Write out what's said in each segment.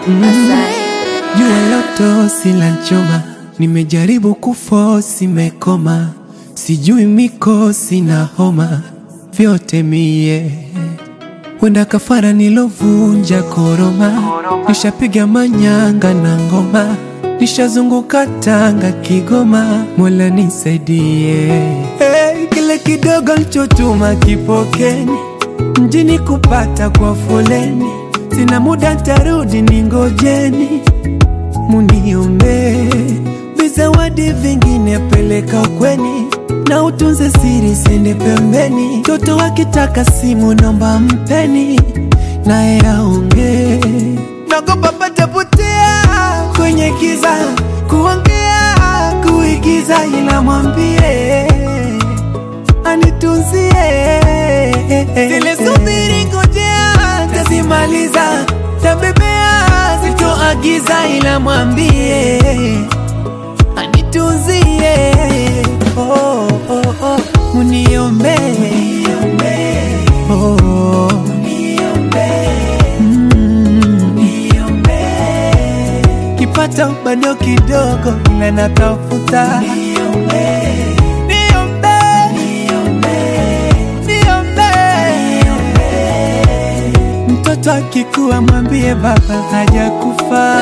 Jua loto silanchoma, nimejaribu kufosi mekoma, sijui mikosi na homa, vyote mie wenda kafara nilovunja koroma, nishapiga manyanga na ngoma, nishazunguka Tanga, Kigoma, Mola nisaidie. Hey, kile kidogo nilichotuma kipokeni, mjini kupata kwa foleni, sina muda ntarudi, ningojeni muniombe vizawadi vingine peleka ukweni na utunze siri sende pembeni. Toto wakitaka simu nomba mpeni naye aonge, nagopa patapotea kwenye kiza kuongea kuigiza, ila mwambie anitunzie zile subiri, ngojea tazimaliza, tabebea sitoagiza, ila mwambie anitunzie oh, oh, oh. Muniombe oh, mm. Kipata bado kidogo, ila natafuta Niombe. Niombe. Mtoto akikuwa mwambie baba hajakufa.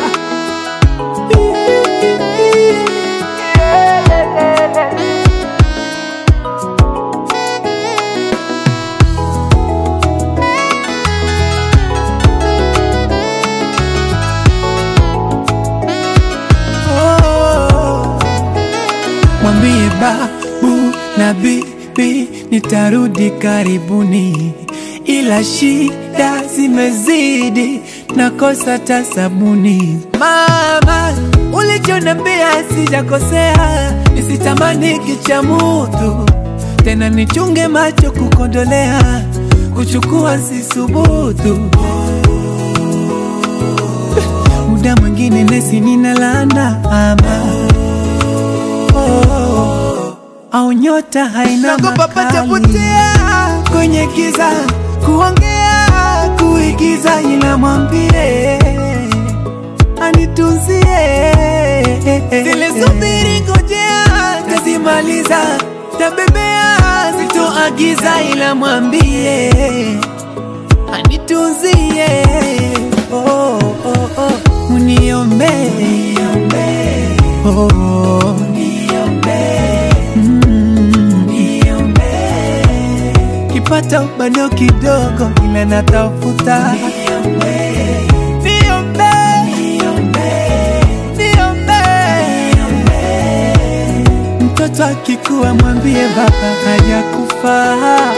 Oh. Mwambie babu na bibi nitarudi karibuni, ila shida zimezidi, nakosa ta sabuni. Mama, ulichoniambia sijakosea, nisitamani kicha mutu tena, nichunge macho kukondolea, kuchukua sisubutu muda mwingine nesi ninalana ama oh, au nyota haina Nagopa makali patapotea kwenye kiza kuongea kuigiza, ila mwambie anitunzie Zile subiri, ngojea tazimaliza, tabebea sitoagiza, ila mwambie anitunzie oh, oh, oh. Muniombe oh, mm. Kipata bado kidogo, ila natafuta Niombe. Niombe. Mtoto akikuwa mwambie baba hajakufa.